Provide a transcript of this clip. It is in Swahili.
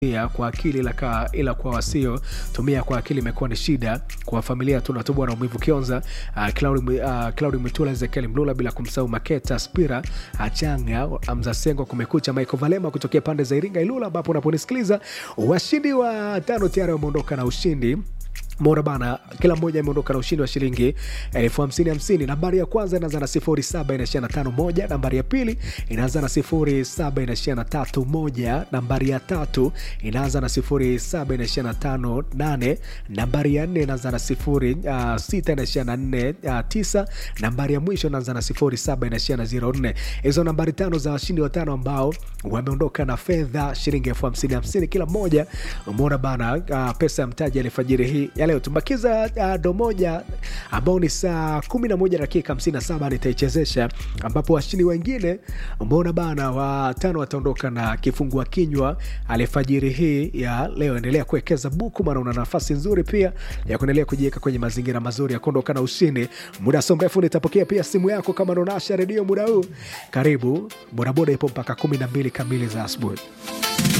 tumia kwa akili ila, ka, ila kwa wasio tumia kwa akili imekuwa ni shida kwa familia tunatubwa na umivu kionza uh, Claudi, uh, Claudi Mwitula Ezekiel Mlula bila kumsahau Maketa Spira Achanga Amza Sengo kumekucha Michael Valema kutokea pande za Iringa Ilula ambapo unaponisikiliza washindi wa tano tayari wameondoka na ushindi mora bana kila mmoja ameondoka na ushindi wa shilingi elfu hamsini hamsini nambari ya kwanza inaanza na sifuri saba inaishia na tano moja nambari ya pili inaanza na sifuri saba inaishia na tatu moja nambari ya tatu inaanza na sifuri saba inaishia na tano nane nambari ya nne inaanza na sifuri uh, sita inaishia na nne uh, tisa nambari ya mwisho inaanza na sifuri saba inaishia na ziro nne hizo nambari tano za washindi watano ambao wameondoka na fedha shilingi elfu hamsini hamsini kila mmoja umeona bana uh, pesa ya mtaji alifajiri hii ya leo tumbakiza uh, do moja ambao ni saa kumi na moja dakika hamsini na saba nitaichezesha ambapo washindi wengine umeona bana watano wataondoka na kifungua kinywa alifajiri hii ya leo endelea kuwekeza buku maana una nafasi nzuri pia ya kuendelea kujiweka kwenye mazingira mazuri ya kuondoka na ushindi muda so mrefu nitapokea pia simu yako kama naonasha redio muda huu karibu bodaboda ipo mpaka kumi na mbili kamili za asubuhi